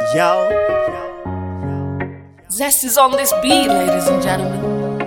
Yo, Zest is on this beat, ladies and gentlemen.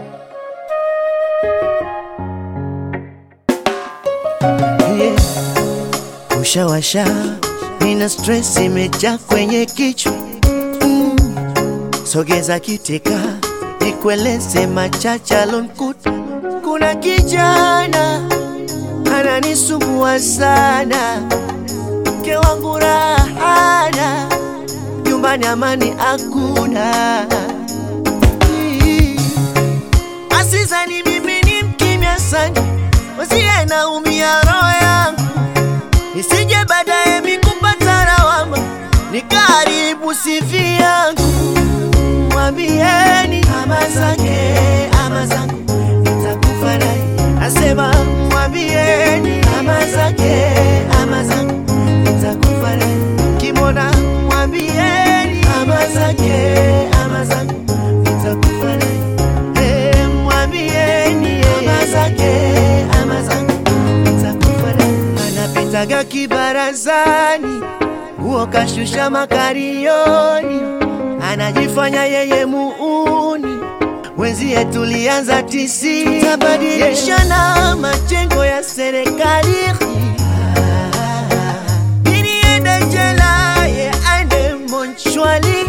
yeah. Ushawasha, nina stress imejaa kwenye kichwa mm. Sogeza kiteka, nikueleze machache alonkuta. Kuna kijana ananisumbua sana, mke wangu rahana, nyumbani amani hakuna. Mm. Asizani mimi ni mkimya sana, wasiye naumia roho yangu, nisije baadaye mikupata lawama, nikaribu sifi yangu. Mwambieni ama zake ama zangu, nitakufa naye. Asema mwambieni ama zake ama zangu, nitakufa naye. Kimona mwambieni ama zake ama zangu, nitakufa naye. Eh, mwambieni ama zake ama zangu, nitakufa naye. Anapitaga kibarazani, huo kashusha makarioni, anajifanya yeye muuni wenzie tulianza tisi, tutabadilishana majengo ya serikali ili ende jela, ye aende monchwali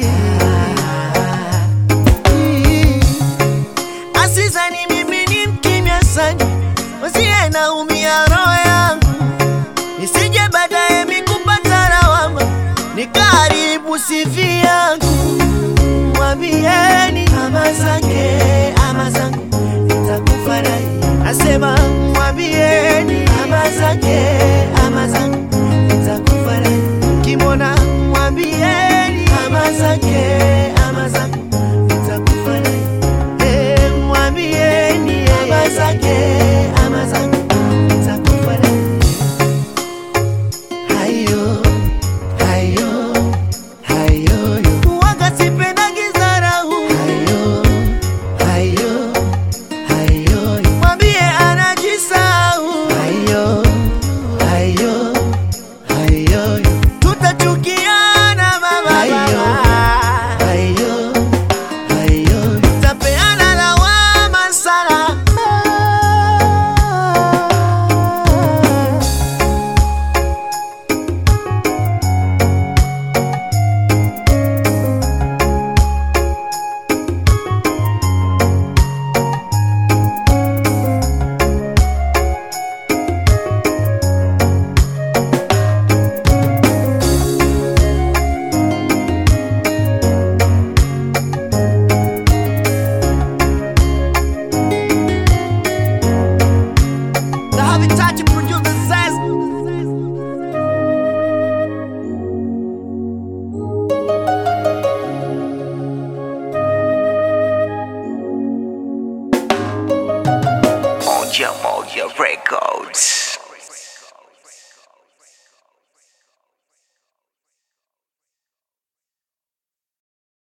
Asizani mimi ni mkimya sana, wasiye naumia roho yangu, nisije baadaye mikupata lawama, nikaribu sifi yangu. Mwambieni ama zake ama zangu, nitakufa naye. Asema mwambieni ama zake ama zangu, nitakufa naye. Kimona mwambieni ama zake ama zangu, nitakufa naye. Eh, mwambieni ama zake ama zangu, nitakufa naye. Hayo, hayo, hayo, yo. Waga sipendagi dharau. Hayo, hayo, hayo, yo. Mwambie anajisahau. Hayo, hayo, hayo, yo. Tutachukiana mama, Hayo, hayo, hayo, yo. Tapeana lawama sana. The Habitat producer Zest. Moja Moja Records.